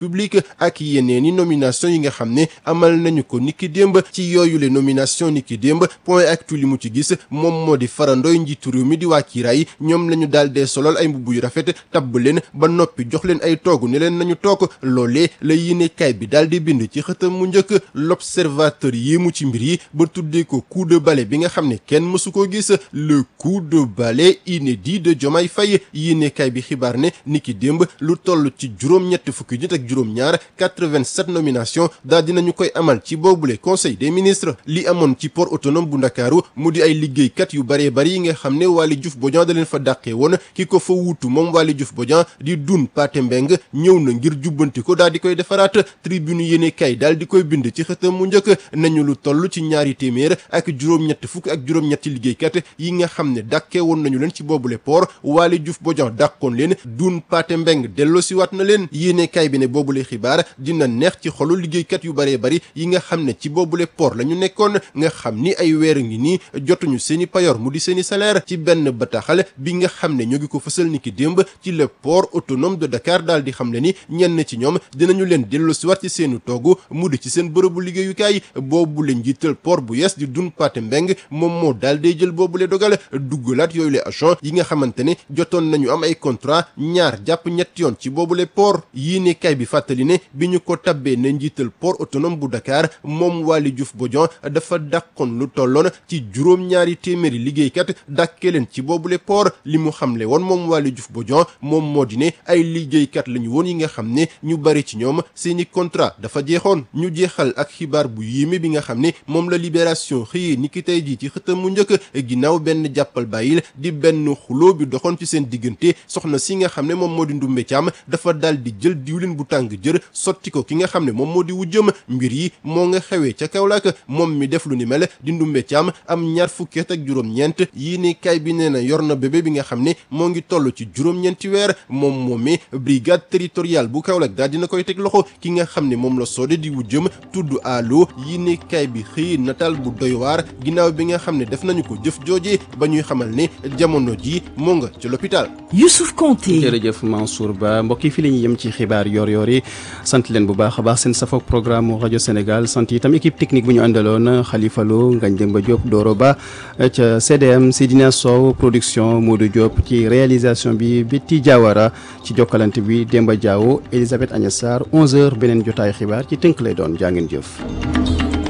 publique ak yeneen i nomination yi nga xam ne amal nañu ko niki démb ci yooyu le nomination niki démb point actu li mu ci gis moom moo di farandoy njiitu réew mi di waa kiiraay ñoom la ñu daal dee solal ay mbubb yu rafet tabb leen ba noppi jox leen ay toogu ne leen nañu toog loolee la yéenekaay bi daal di bind ci xëtam mu njëkk l'observateur yéemu ci mbir yi ba tuddee ko coup de balai bi nga xam ne kenn mësu ko gis le coup de balai inédit de Diomaye Faye yéenekaay bi xibaar ne niki démb lu toll ci juróom-ñett fukki nit ak juróom-ñaar 87 nomination daal dinañu koy amal ci boobule conseil des ministres li amoon ci port autonome bu ndakaaru mu di ay liggéeykat yu baree bari yi nga xam ne Waly Diouf Bodian da leen fa dàqee woon ki ko fa wuutu moom Waly Diouf Bodian di dun Pathé Mbeng ñëw na ngir jubbanti ko daal di koy defaraat tribune yéene kay daal di koy bind ci xëtam mu njëkk nañu lu toll ci ñaari téeméer ak juróom-ñett fukk ak juróom-ñetti liggéeykat yi nga xam ne dàqee woon nañu leen ci boobule port Waly Diouf Bodian dàqoon leen dun Pathé Mbeng delloosiwaat na leen yéene kay bi ne boobule xibaar dina neex ci xolu liggéeykat yu baree bari yi nga xam ne ci boobule port la ñu nekkoon nga xam ni ay weer ngi nii jotuñu seeni payor mu di seeni salaire ci benn bataaxal bi nga xam ne ñoo ngi ko fësal ni ki démb ci le port autonome de Dakar daal di xam le ni ñenn ci ñoom dinañu leen dellu si waat ci seeni toogu mu di ci seen bërëbu liggéeyukaay boobule njiital port bu yees di dun Pathé Mbeng moom moo daal day jël boobule dogal duggalaat yooyu le agent yi nga xamante ne jotoon nañu am ay contrat ñaar jàpp ñetti yoon ci boobule port yii ne kay bi fàttali ne bi ñu ko tabbee ne njiital port autonome bu Dakar moom Waly Diouf Bodian dafa dàqoon lu tolloon ci juróom-ñaari téeméeri liggéeykat dàkkee leen ci boobule port li mu xamle woon moom Waly Diouf Bodian moom moo di ne ay liggéeykat lañu woon yi nga xam ne ñu bari ci ñoom seeni contrat dafa jeexoon ñu jeexal ak xibaar bu yéeme bi nga xam ne moom la libération xëyee ni ki tey jii ci xëtam mu njëkk ginnaaw benn jàppal bàyyil di benn xuloo bi doxoon ci seen diggante soxna si nga xam ne moom moo di ndumbe caam dafa dal di jël diwlin bu tàng jër sotti ko ki nga xam ne moom moo di wujjëm mbir yi moo nga xewee ca Kaolack moom mi def lu ni mel di ndumbe caam am ñaar fukki at ak juróom-ñeent yii ni kay bi nee na yor na bébé bi nga xam ne moo ngi toll ci juróom-ñeenti weer moom moomee brigade territoriale bu Kaolack daal dina koy teg loxo ki nga xam ne moom la soode di wujjëm tudd allo yii ni kay bi xëy nataal bu doy waar ginnaaw bi nga xam ne def nañu ko jëf jooje ba ñuy xamal ne jamono ji moo nga ci l'hôpital Youssouf Konté jërëjëf Mansour Ba mbokk yi fi la ñuy yem ci xibaar yor yor yi sant leen bu baax a baax seen safoog programme rajo Sénégal sant itam équipe technique bu ñu àndaloon Khalifa Lo Ngagne Demba Diop Doro Ba ca CDM Sidina Sow production Modou Diop ci réalisation bi Betty Diawara ci jokkalante bi Demba Diawo Elisabeth Agnès Sarr 11h beneen jotaay xibaar ci tënk lay doon jaa ngeen jëf.